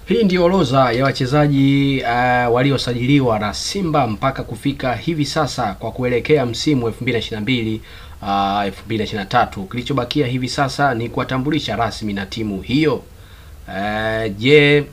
Hii ndio orodha ya wachezaji uh, waliosajiliwa na Simba mpaka kufika hivi sasa kwa kuelekea msimu 2022 uh, 2023. Kilichobakia hivi sasa ni kuwatambulisha rasmi na timu hiyo. Uh, je,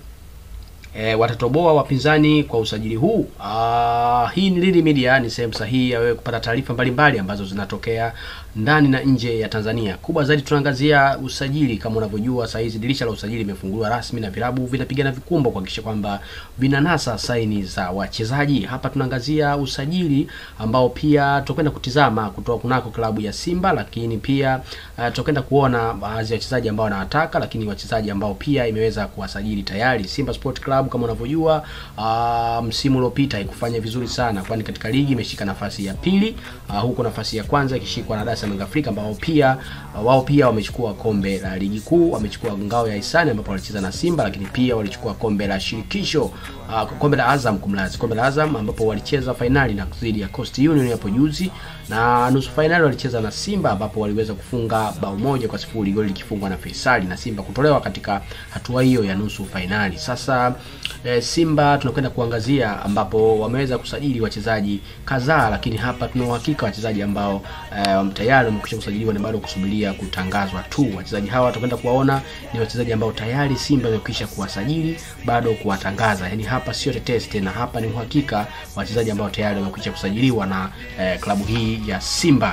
E, watatoboa wapinzani kwa usajili huu? Uh, hii ni Lili Media, ni sehemu sahihi ya wewe kupata taarifa mbalimbali ambazo zinatokea ndani na nje ya Tanzania. Kubwa zaidi tunaangazia usajili. Kama unavyojua saa hizi dirisha la usajili limefunguliwa rasmi na vilabu vinapigana vikumbo kuhakikisha kwamba vinanasa saini za wachezaji. Hapa tunaangazia usajili ambao pia tutakwenda kutizama kutoka kunako klabu ya Simba, lakini pia uh, tutakwenda kuona baadhi ya wachezaji ambao wanawataka, lakini wachezaji ambao pia imeweza kuwasajili tayari. Simba Sport Club kama unavyojua, uh, msimu uliopita haikufanya vizuri sana, kwani katika ligi imeshika nafasi ya pili, uh, huko nafasi ya kwanza ikishikwa na Dar es Salaam Afrika ambao pia uh, wao pia wamechukua kombe la ligi kuu, wamechukua ngao ya hisani ambapo walicheza na Simba, lakini pia walichukua kombe la shirikisho uh, kombe la Azam kumlazi, kombe la Azam ambapo walicheza fainali na dhidi ya Coast Union hapo juzi, na nusu fainali walicheza na Simba ambapo waliweza kufunga bao moja kwa sifuri, goli likifungwa na Faisali na Simba kutolewa katika hatua hiyo ya nusu fainali. Sasa e, Simba tunakwenda kuangazia ambapo wameweza kusajili wachezaji kadhaa, lakini hapa tuna uhakika wachezaji ambao e, tayari wamekwisha kusajiliwa na bado kusubiria kutangazwa tu. Wachezaji hawa tutakwenda kuwaona ni wachezaji ambao tayari Simba imekwisha kuwasajili, bado kuwatangaza. Yani hapa sio tetesi tena, hapa ni uhakika wachezaji ambao tayari wamekwisha kusajiliwa na e, klabu hii ya Simba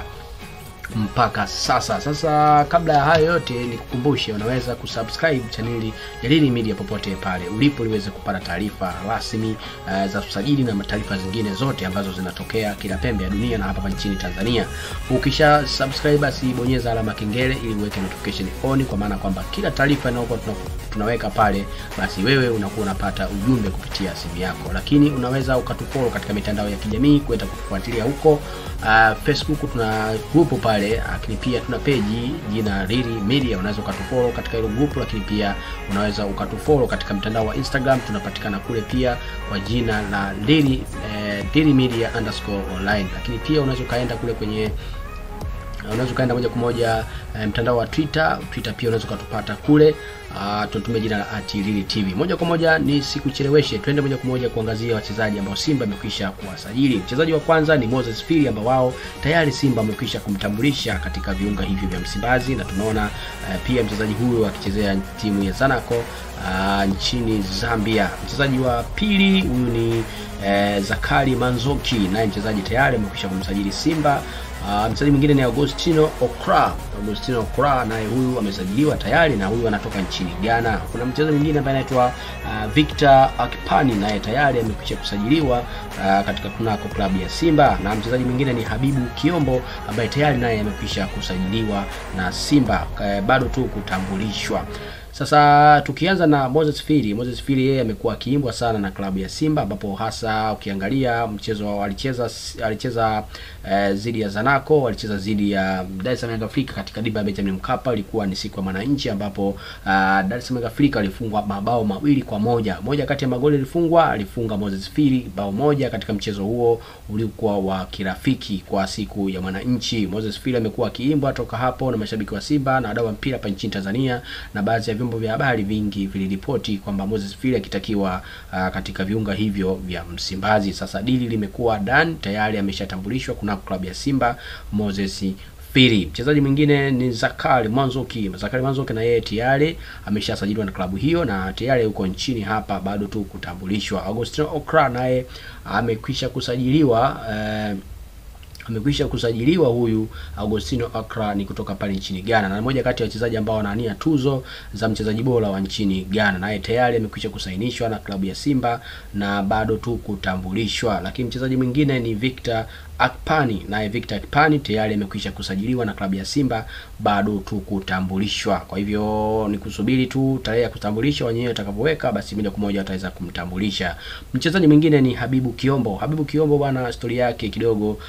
mpaka sasa. Sasa kabla ya hayo yote, nikukumbushe unaweza kusubscribe chaneli ya Lili Media popote pale ulipo, liweze kupata taarifa rasmi uh, za usajili na taarifa zingine zote ambazo zinatokea kila pembe ya dunia na hapa nchini Tanzania. Ukisha subscribe, basi bonyeza alama kengele ili uweke notification on, kwa maana kwamba kila taarifa inayokuwa tunaweka pale, basi wewe unakuwa unapata ujumbe kupitia simu yako. Lakini unaweza ukatufollow katika mitandao ya kijamii kwenda kutufuatilia huko. Uh, Facebook tuna grupu pale, lakini pia tuna peji jina Lili Media, unaweza ukatufollow katika hilo grupu, lakini pia unaweza ukatufollow katika mtandao wa Instagram, tunapatikana kule pia kwa jina la Lili eh, Lili Media underscore online, lakini pia unaweza ukaenda kule kwenye unaweza ukaenda moja kwa moja e, mtandao wa Twitter. Twitter pia unaweza ukatupata kule, tunatumia jina la @lili TV. Moja kwa moja ni sikucheleweshe, twende moja kwa moja kuangazia wachezaji ambao Simba amekwisha kuwasajili. Mchezaji wa kwanza ni Moses Firi ambao wao tayari Simba amekwisha kumtambulisha katika viunga hivi vya Msimbazi, na tunaona e, pia mchezaji huyu akichezea timu ya Zanaco Uh, nchini Zambia. Mchezaji wa pili huyu ni eh, Zakari Manzoki, naye mchezaji tayari amekwisha kumsajili Simba. Uh, mchezaji mwingine ni Agostino Okra. Agostino Okra naye huyu amesajiliwa tayari na huyu anatoka nchini Ghana. Kuna mchezaji mwingine ambaye anaitwa uh, Victor Akpani naye tayari amekwisha kusajiliwa uh, katika kunako klabu ya Simba, na mchezaji mwingine ni Habibu Kiombo ambaye tayari naye amekwisha kusajiliwa na Simba, uh, bado tu kutambulishwa. Sasa tukianza na Moses Firi. Moses Firi yeye amekuwa akiimbwa sana na klabu ya Simba ambapo hasa ukiangalia mchezo alicheza alicheza dhidi uh, ya Zanaco, walicheza dhidi ya Dar es Salaam Afrika katika dimba ya Benjamin Mkapa. Ilikuwa ni siku ya mwananchi ambapo uh, Dar es Salaam Afrika alifungwa mabao mawili kwa moja. Moja kati ya magoli alifungwa alifunga Moses Firi bao moja katika mchezo huo uliokuwa wa kirafiki kwa siku ya mwananchi. Moses Firi amekuwa akiimbwa toka hapo na mashabiki wa Simba na wadau wa mpira hapa nchini Tanzania na baadhi ya vyombo vya habari vingi viliripoti kwamba Moses Firi akitakiwa uh, katika viunga hivyo vya Msimbazi. Sasa dili limekuwa done tayari, ameshatambulishwa kuna klabu ya Simba Moses Firi. Mchezaji mwingine ni Zakari Manzoki. Zakari Manzoki na yeye tayari ameshasajiliwa na klabu hiyo na tayari yuko nchini hapa, bado tu kutambulishwa. Agostino Okra naye amekwisha kusajiliwa uh, amekwisha kusajiliwa huyu Agostino Akra ni kutoka pale nchini Ghana, na mmoja kati ya wachezaji ambao wanaania tuzo za mchezaji bora wa nchini Ghana, naye tayari amekwisha kusainishwa na klabu ya Simba na bado tu kutambulishwa. Lakini mchezaji mwingine ni Victor Akpani, naye Victor Akpani tayari amekwisha kusajiliwa na klabu ya Simba, bado tu kutambulishwa. Kwa hivyo ni kusubiri tu tarehe ya kutambulisha wenyewe watakavyoweka, basi moja kwa moja wataweza kumtambulisha. Mchezaji mwingine ni Habibu Kiombo. Habibu Kiombo bwana, stori yake kidogo uh,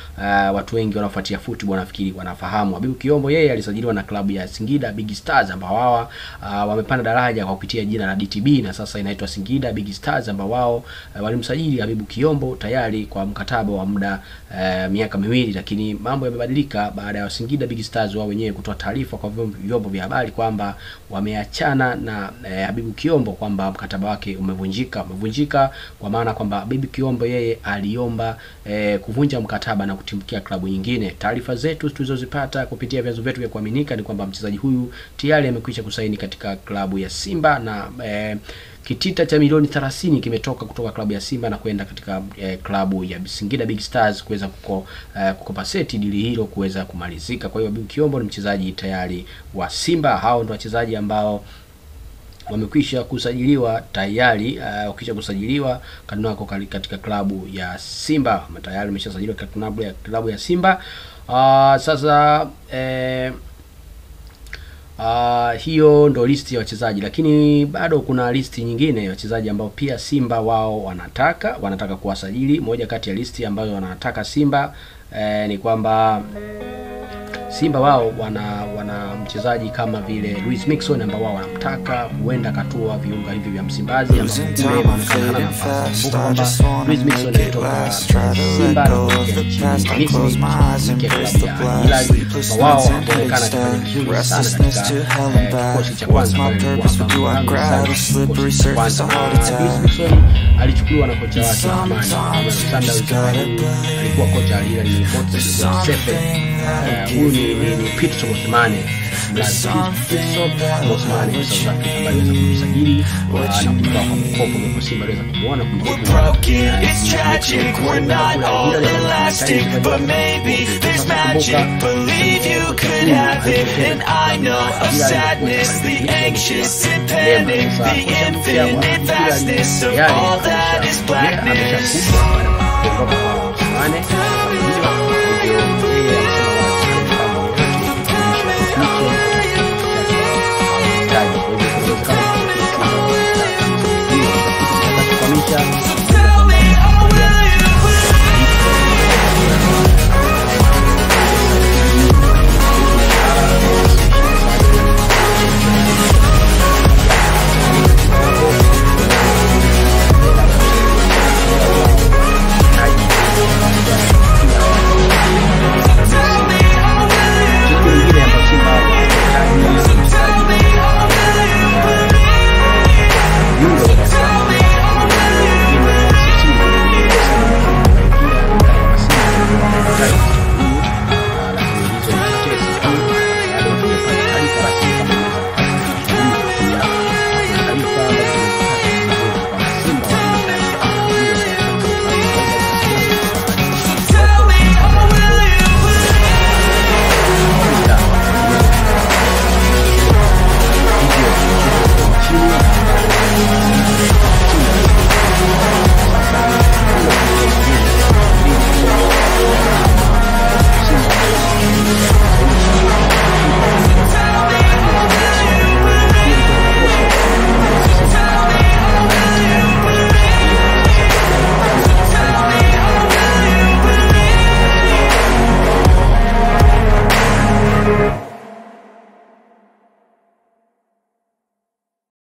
watu wengi wanaofuatia football nafikiri wanafahamu. Habibu Kiombo yeye alisajiliwa na klabu ya Singida Big Stars ambao wao uh, wamepanda daraja kwa kupitia jina la DTB na sasa inaitwa Singida Big Stars ambao wao uh, walimsajili Habibu Kiombo tayari kwa mkataba wa muda uh, miaka miwili, lakini mambo yamebadilika baada ya Singida Big Stars wao wenyewe kutoa taarifa kwa vyombo vya habari kwamba wameachana na uh, Habibu Kiombo kwamba mkataba wake umevunjika. Umevunjika kwa maana kwamba Habibu Kiombo yeye aliomba uh, kuvunja mkataba na kutimkia klabu nyingine. Taarifa zetu tulizozipata kupitia vyanzo vyetu vya kuaminika ni kwamba mchezaji huyu tayari amekwisha kusaini katika klabu ya Simba na eh, kitita cha milioni 30 kimetoka kutoka klabu ya Simba na kwenda katika eh, klabu ya Singida Big Stars kuweza kuko, eh, kukopaseti dili hilo kuweza kumalizika. Kwa hiyo Habibu Kiombo ni mchezaji tayari wa Simba. Hao ndio wachezaji ambao wamekwisha kusajiliwa tayari. Uh, wakisha kusajiliwa kanako katika klabu ya Simba tayari wameshasajiliwa katika klabu ya klabu ya Simba. Uh, sasa eh, Uh, hiyo ndo listi ya wachezaji, lakini bado kuna listi nyingine ya wachezaji ambao pia Simba wao wanataka wanataka kuwasajili. Moja kati ya listi ambayo wanataka Simba eh, ni kwamba Simba wao wana wana mchezaji kama vile Luis Mixon ambao wao wanamtaka, huenda akatua viunga hivi vya Msimbazi ambapo kule inaonekana hana nafasi. Kumbuka kwamba Luis Mixon alitoka Simba na nchini Misri kufikia klabu ya Hilal, na wao wanaonekana kufanya vizuri sana katika kikosi cha kwanza pale kikosi cha kwanza. Luis Mixon alichukuliwa na kocha wake zamani Alexander Uzari, alikuwa kocha Al Hilal ni Motsi Sefe. Huyu ni ni, ni Pitso Mosimane Pitso Mosimane wa South Africa ambaye aliweza kumsajili na kumtoa kwa mkopo kwa Simba aliweza kumuona kumbuka